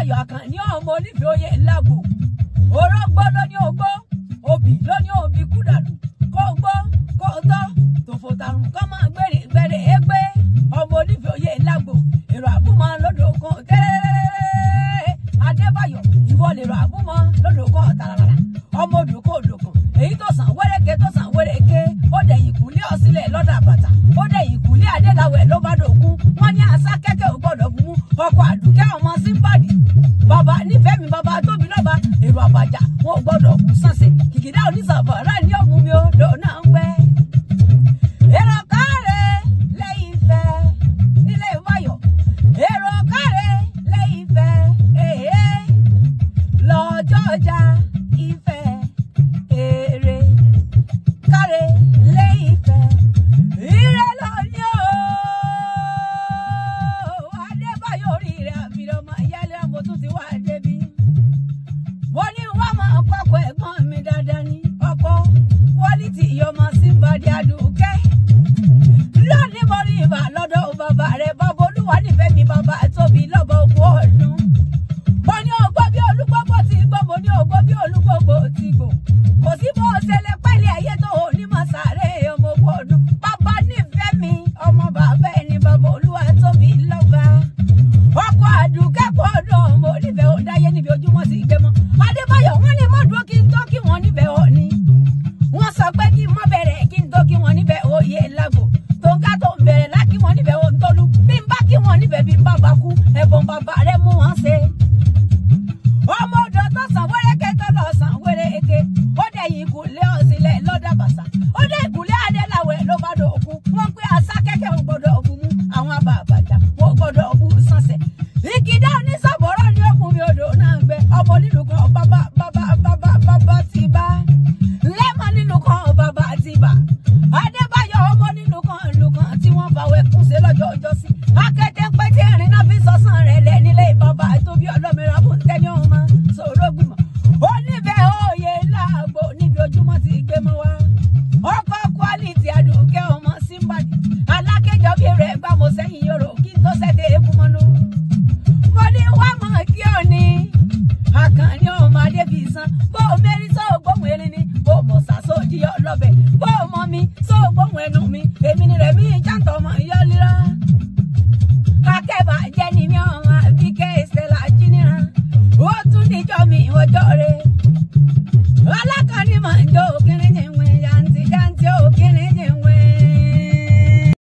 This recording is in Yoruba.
Adébáyọ̀ Àkànní ọmọ onífẹ̀ẹ́ oyè ńlágbò orógbó ló ní ogbó obì ló ní obì kúdàlù kó gbó kó tọ́ tòfò tàrùn kọ́ máa gbèrè gbèrè égbé ọmọ onífẹ̀ẹ́ oyè ńlágbò èrò àbúmọ̀ lọ́dọ̀ kan tẹ́rẹ́rẹ́rẹ́ Adébáyọ̀ ìwọ lè rọ àbúmọ̀ lọ́dọ̀ kan tàràràrà ọmọ odòkó odòkan èyí tó sàn wẹ́rẹ́kẹ́ tó sàn wẹ́rẹ́kẹ́ ó dẹ̀yìn kúlé ọ̀sílẹ̀ lọ́dà bàtà ó dẹ̀yìn kúlé adéláwẹ̀ ló bá dògún wọ́n ní asá kẹ́kẹ́ ò gbọ́dọ̀ mú ọkọ̀ àdùkẹ́ ọmọ símbàdì bàbá nífẹ̀ẹ́ mi bàbá tóbi lọ́ba èrò àbàjá wọn ò gbọ́dọ̀ kú sànṣẹ́ kìkìdá onísàbọ̀ rẹ̀ ní ọ̀mú mi ó dòná ń gbẹ́. èrò káre lẹ́yìn ìfẹ́ nílé ìwáyọ̀ èrò káre lẹ́yìn ìfẹ́ èé lọ́jọ́ ọjà ìfẹ́ èrè káre lẹ́yìn ìfẹ́ ire lọ ní o Adébáyọ̀ orí rẹ̀ àfihàn ọmọ ìyáálé ọmọ tún ti wá débi mo ní wọ́n mọ̀ ọ̀pọ̀pọ̀ ẹ̀gbọ́n mi dáadáa ní ọkọ̀ quality ọmọ símbàdí àdùkẹ́ lónìí mo rí ibà lọ́dọ̀ bàbá rẹ̀ bàbá olúwa nífẹ̀ẹ́ mi bàbá tóbi lọ́bọ̀ ogún ọdún mo ní ọgbọ́ bí olúgbọ́gbọ́ ti gbọ́ mo ní ọgbọ́ bí olúgbọ́gbọ́ ti gbò kò sí bó ṣe lè pẹ́lẹ́ ayé tó ò ní mọ̀ sáré ọmọ ogún ọdún bàbá nífẹ̀ẹ́ mi ọmọ bàbá ẹni bàbá olúwa tóbi lọ́ba ọkọ̀ àdùkẹ́kọ̀ọ́ ọdún ọmọ onífẹ̀ẹ́ ò dáyé níbi ojúmọ́ sí gbé mọ́ adébáyọ̀ wọ́n ní mọ́ dúró kí n tó kí wọ́n níbẹ̀ ọ̀ ni wọ́n sọ pé kí n mọ́ bẹ̀rẹ̀ kí n tó kí wọ́n níbẹ̀ òye lágbo tó ń ká tó ń bẹ̀rẹ̀ lá kí wọ́n níbẹ̀ ò ń tọ́lu bí n bá kí wọ́n níbẹ̀ bí n bá bá kú ẹ̀bùn bàbá rẹ̀ mú wọn ṣe ọmọ odò tó sàn wẹ́rẹ́kẹ́ tó lọ sàn wẹ́rẹ́kẹ́ ó dẹ̀ yìí kùlé ọ̀sílẹ̀ lọ́dà bàṣà ó dẹ̀ ìkùlé adéláwẹ̀ ló bá dò kú wọ́n pé àṣà kẹ́kẹ́ ò gbọ́dọ̀ ọ̀bù mú àwọn àbàbàjà wọ́n gbọ́dọ̀ ọ̀bù sànṣẹ̀ ìkìdá onísàbọ̀rọ̀ ni ó mú mi odò náà gbẹ ọmọ nínú kan bàbá bàbá bàbá bàbá ti bá lẹ́mọ̀ nínú kan bàbá ti bá adébáyọ̀ ọmọ nínú kan ìlú kan tí wọ́n fàwẹ̀ kún sí lọ́jọ́ ọjọ́ sí akéde pété ìrìn náà fi sọ́sàn rẹ̀ lẹ̀ nílé bàbá tóbi ọlọ́mìíràn fún tẹ́ni ọmọ sọ̀rọ̀ gbìmọ̀ ó níbẹ̀ òye láàgbò níbi ojúmọ́ ti gbé mọ́ wá ọkọ̀ quality àdùnkẹ́ ọmọ símbàdì alákẹ́jọ́ bí rẹ̀ gbà mọ́ sẹ́yìn yòrò kí n tó sẹ́tẹ̀ eégún mọ́nú mo ní wá mọ̀ kí ọ ní àkànní ọmọ adébísán bó o mérí sọ ògbóhùn erin ni bó o mọ̀ sàṣọ jíyọ lọ́bẹ̀ bó o mọ mi sọ ògbóhùn ẹnu mi èmi ni rẹ̀ mí jáǹtọ̀ ọmọ ìyọ́ líra akẹ́bà jẹ́ ni mi ọmọ àbíkẹ́ ìṣẹ̀lá jíníran ó tún níjọ́ mi